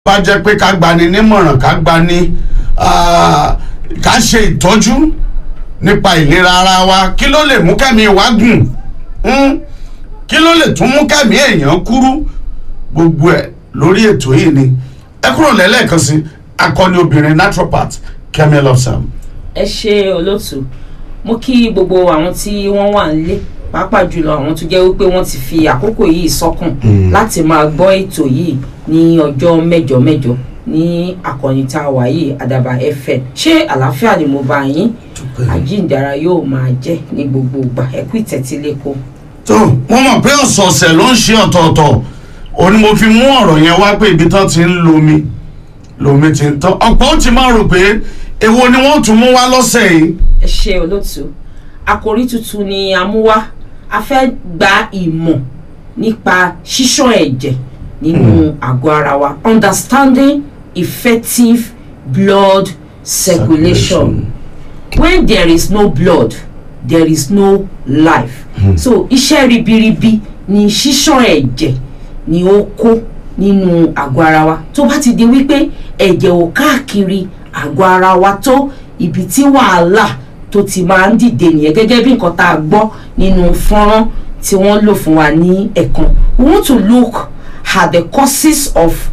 bá jẹ́ pé ká gbani nímọ̀ràn ká gbani ah, ká ṣe ìtọ́jú nípa ìlera ara wa kí ló lè mú kẹ́mi wá gùn Hmm? kí ló lè tún mú kẹ́mi èèyàn kúrú gbogbo ẹ̀ lórí ètò yìí ni ẹ kúrò lẹ́lẹ́kan sí akọni obìnrin naturopath Kẹ́mi Lọ́sàm. ẹ ṣe olóòtú mo kí gbogbo àwọn tí wọ́n wà nílé pàápàá jùlọ àwọn tó jẹ́ wípé wọ́n ti fi àkókò yìí sọ́kùn láti máa gbọ́ ètò yìí ní ọjọ́ mẹ́jọ mẹ́jọ ní àkọ́ni tá a wà yìí àdàbà fm ṣé àlàáfíà ni mo bá yín àjíǹdara yóò máa jẹ́ ní gbogbo ìgbà ẹ kú ìtẹ́tílẹ́kọ̀ọ́. tó mo mọ̀ pé ọ̀sọ̀ọ̀sẹ̀ ló ń ṣe ọ̀tọ̀ọ̀tọ̀ òun ni mo fi mú ọ̀rọ̀ yẹn wá pé ibi tán ti ń lomi lomi ti ń tán ọ̀pọ̀ ó ti máa rò pé èwo ni wọ́n tún mú wá lọ́sẹ̀ yìí ẹ ṣe olóòtú àkòrí tuntun ni a mú wá a fẹ́ gba ìmọ̀ nípa ṣíṣàn ẹ̀jẹ̀ nínú àgọ́ ara wa understanding effective blood circulation when there is no blood there is no life so iṣẹ́ ribiribi ni ṣíṣàn ẹ̀jẹ̀ ni ó kó nínú àgọ́ ara wa tó bá ti di wípé ẹ̀jẹ̀ ò káàkiri àgọ́ ara wa tó ibi tí wàhálà tó ti máa ń dìde nìyẹn gẹ́gẹ́ bí nǹkan tá a gbọ́ nínú fọ́nrán tí wọ́n lò fún wa ní ẹ̀kan we want to look at the causes of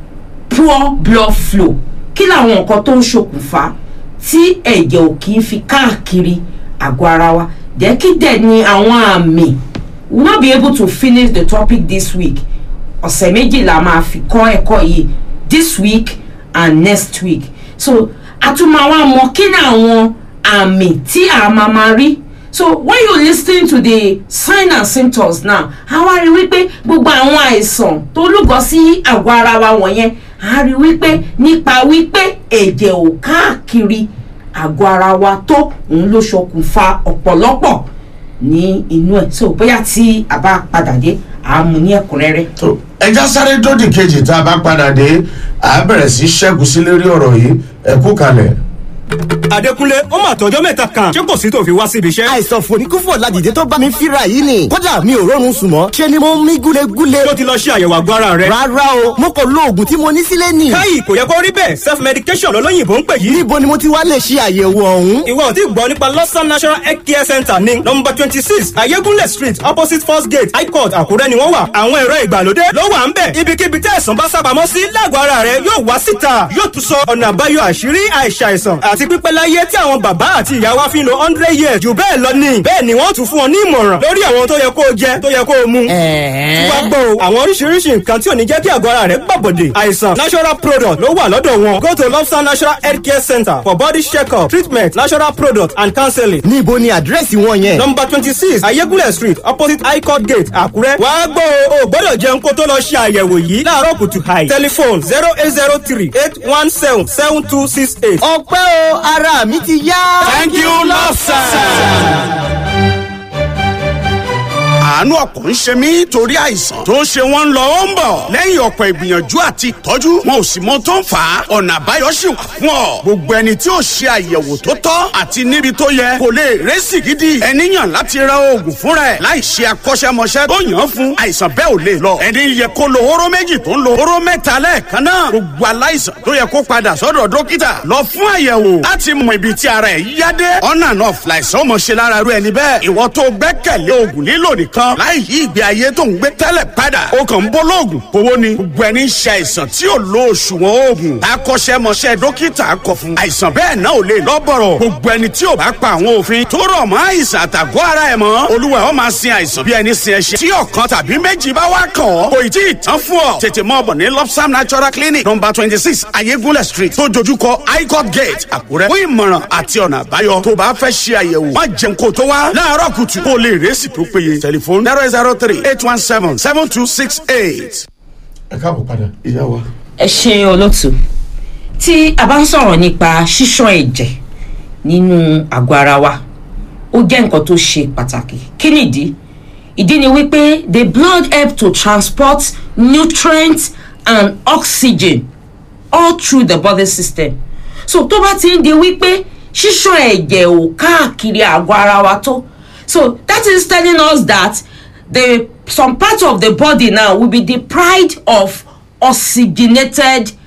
poor blood flow kí làwọn nǹkan tó ń ṣokùnfà tí ẹ̀jẹ̀ ò kì í fi káàkiri àgọ́ ara wa jẹ́ kí dẹ̀ ni àwọn àmì we will not be able to finish the topic this week ọ̀sẹ̀ méjì la máa fi kọ́ ẹ̀kọ́ yìí this week and next week so a tún máa wá mọ kí ni àwọn àmì tí a máa máa rí so when you listen to the sign and symptoms now a wá rí wípé gbogbo àwọn àìsàn tó lúgọ sí àgọ́ ara wa wọ̀nyẹn a rí wípé nípa wípé ẹ̀jẹ̀ ò káàkiri àgọ́ ara wa tó òun ló ṣokùnfà ọ̀pọ̀lọpọ̀ ní inú ẹ̀ so bóyá tí a bá padà dé a mú ní ẹ̀kúnrẹ́rẹ́. tó ẹja sáré dódì kejì tá a bá padà dé à á bẹ̀rẹ̀ sí ṣẹ́gun sí lérí ọ̀rọ̀ yìí ẹ kú kalẹ̀. Adékúnlé ó mà tọjọ́ mẹ́ta kan ṣé kò sí tó fi wá síbi iṣẹ́. àìsàn fòníkúfò ládìde tó bá mi fíra yìí ni kódà mi ò rọrùn sùn mọ́ ṣe ni mo ń mí gúlegúle. tó ti lọ ṣe àyẹ̀wò àgọ́ ara rẹ̀. rárá o mo kò lo oògùn tí mo ní sílé nì. káyì kò yẹ kó rí bẹ́ẹ̀ self medication lọ́lọ́yìnbó ń pè yìí. níbo ni mo ti wá lè ṣe àyẹ̀wò ọ̀hún. ìwọ ò tí gbọ́ nípa lọ́sàn national health care center ní nọmba twenty six ayégúnlẹ̀ street opposite first gate high court àkúrẹ́ ni wọ́n wà. àwọn ẹ̀rọ ìgbàlódé ló wà ń bẹ̀. ibikíbi tí àìsàn bá sábàámọ́ sí lágọ̀ọ́ ara rẹ̀ yóò wá síta yóò tún sọ ọ̀nà àbáyọ àṣírí àìsàìsàn àti pípẹ́ láyé tí àwọn bàbá àti ìyá wa fi ń lo hundred years jù bẹ́ẹ̀ lọ ní. bẹ́ẹ̀ ni wọ́n tún fún ọ ní ìmọ̀ràn lórí àwọn tó yẹ kó o jẹ tó yẹ kó o mu. tí wàá gbọ́ o àwọn oríṣiríṣi nǹkan tí ò ní jẹ́ kí àgọ́ ara rẹ̀ gbàbọ̀dè. àìsàn natural product ló wà lọ́dọ̀ wọn. go to lobster natural health care center for body check-up treatment natural product and counseling. níbo ni àdírẹ́sì wọn yẹn. number twenty six ayégúnlẹ̀ street opposite high court gate àkúrẹ́. wàá gbọ́ o ò gbọ́dọ̀ jẹun kó tó lọ ṣe àyẹ̀wò yìí láàárọ̀ kùtù hàì. telephone zero eight zero three eight one seven seven two six eight. ọpẹ́ o ara mi ti yá. thank you lọ́sàn. àánú ọ̀pọ̀ ń ṣe mí torí àìsàn tó ń ṣe wọ́n ń lọ ó ń bọ̀ lẹ́yìn ọ̀pọ̀ ìgbìyànjú àti ìtọ́jú wọn ò sì mọ tó ń fà á ọ̀nà àbáyọ sì wà fún ọ gbogbo ẹni tí ò ṣe àyẹ̀wò tó tọ́ àti níbi tó yẹ kò lè rẹ́sì gidi ẹni yàn láti ra oògùn fúnra ẹ̀ láì ṣe akọ́ṣẹ́mọṣẹ́ tó yàn án fún àìsàn bẹ́ẹ̀ ò lè lọ ẹni yẹ kó lo hóró méjì tó ń lo hóró mẹ́ta lẹ́ẹ̀kan náà gbogbo aláìsàn tó yẹ kó padà sọ́dọ̀ dókítà lọ fún àyẹ̀wò láti mọ ibi tí ara ẹ̀ yá dé ọ̀nà náà fìlàìsàn mọ̀ ṣe lára rú ẹni bẹ́ẹ̀ ìwọ tó gbẹ́kẹ̀lé oògùn lílò nìkan láì yí ìgbé ayé tó ń gbé tẹ́lẹ̀ padà ó kàn ń bọ́ lóògùn owó ni gbogbo ẹni ń ṣe àìsàn tí ò lo òṣùwọ̀n oògùn akọ́ṣẹ́mọṣẹ́ dókítà kọ fún àìsàn bẹ́ẹ̀ náà ò lè lọ́bọ̀rọ̀ gbogbo ẹni tí ò bá pa àwọn òfin tó rọ̀ mọ́ àìsàn àtàgọ́ ara ẹ̀ mọ́ olúwa ó máa sin àìsàn bí ẹni sin ẹṣin tí ọ̀kan tàbí méjì bá wá kàn ọ́ kò ì tí ì tán fún ọ tètè mọ́ ọ̀bọ̀ ní lopsam natural clinic number twenty six ayégúnlẹ̀ street tó dojúkọ highcourt gate àkúrẹ́ fún ìmọ̀ràn àti ọ̀nà àbáyọ tó bá fẹ́ ṣe àyẹ̀wò má jẹun kó tó wá láàárọ̀ kùtù kó lè rẹ́sì tó péye tẹlifóònù zero zero three eight one seven seven two six eight. ẹ káàbọ̀ padà ìyá wa. ẹ ṣe olóòtú tí a bá ń sọ̀rọ̀ nípa ṣíṣàn ẹ̀jẹ̀ nínú àgọ́ ara wa ó jẹ́ nǹkan tó ṣe pàtàkì kí nìdí ìdí ni wípé the blood help to transport nutrients and oxygen all through the body system so tó bá ti ń di wípé ṣíṣàn ẹ̀jẹ̀ ò káàkiri àgọ́ ara wa tó so that is telling us that the some part of the body now will be deprived of oxygenated